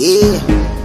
Yeah.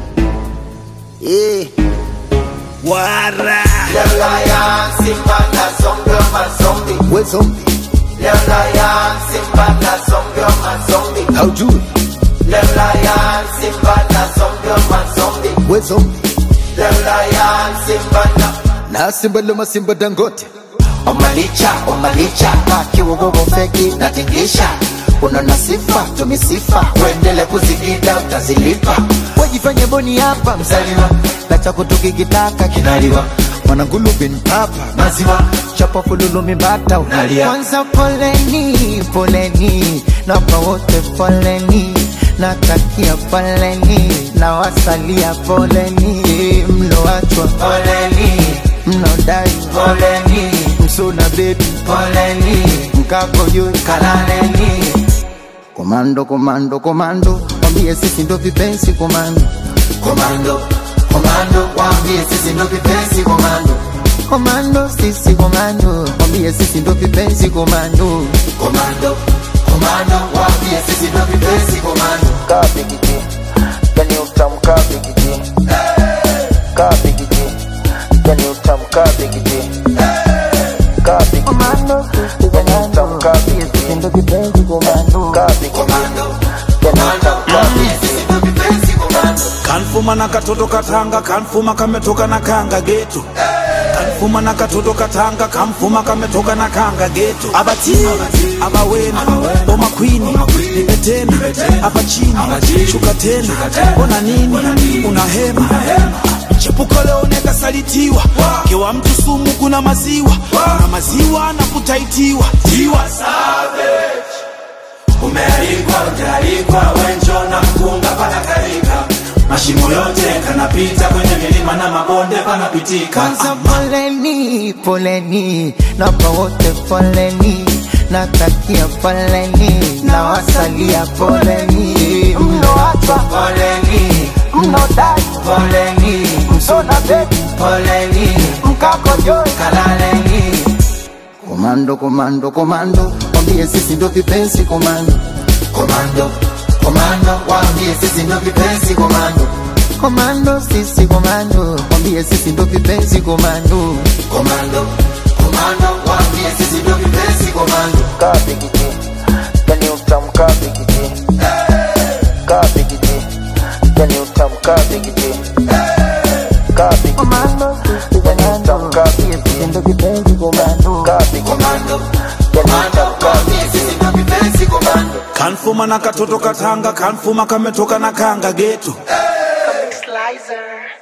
Yeah. Wara. Leo Lion, Simba na Zombie, mazombi. We zombie. Leo Lion, Simba na Zombie, mazombi. How do it? Leo Lion, Simba na Zombie, mazombi. We zombie. Leo Lion, Simba na Na simba loma simba dangote. Omalicha, omalicha, kiwogogo feki natingisha unaona sifa tumisifa uendele kuzigida utazilipa Wajifanye boni hapa mzaliwa na chako tukikitaka kinaliwa Mwanangulu bin papa. maziwa Chapa fululu mimbata Unalia. Kwanza poleni, poleni. Napa wote poleni. Natakia poleni. Na wasalia poleni. Mloachwa poleni mnaodai poleni msuna bebi poleni mkako juu kalaleni komando komando komando wambie sisi ndo vipenzi komando komando komando waambie sisi ndo vipenzi komando komando sisi komando wambie sisi ndo vipenzi komando komando komando waambie sisi ndo vipenzi komando kabigiti yani utamu kabigiti kabigiti yani utamu kabigiti kabigiti komando sisi yani utamu kabigiti ndo vipenzi komando kabigiti komando yani komando utamu waambie sisi ndo vipenzi komando kanfuma na katoto katanga kanfuma kametoka na kanga geto kanfuma na katoto katanga kamfuma kametoka na kanga geto abati abawena boma kwini nipe tena hapa chini shuka tena ona nini una hema chepuko leo nekasalitiwa kewa mtu sumu kuna maziwa kuna maziwa na kutaitiwa tiwa umealikwa ujaalikwa wenjo na mkunga panakalika mashimo yote kanapita kwenye milima na mabonde panapitika kwanza poleni poleni napa wote poleni natakia poleni na wasalia poleni mloachwa poleni mnaodai poleni msona bebi poleni mkako juu kalaleni komando komando komando wambie sisi ndo vipenzi komando komando komando waambie sisi ndo vipenzi komando komando sisi komando wambie sisi ndo vipenzi komando komando komando waambie sisi ndo vipenzi komando kabigiti yani utamu kabigiti kabigiti yani utamu kabigiti kabigiti komando sisi yani utamu kabigiti ndo vipenzi komando kabigiti komando yani komando utamu waambie sisi ndo vipenzi komando kanfuma na katoto katanga kanfuma kametoka na kanga geto Slicer.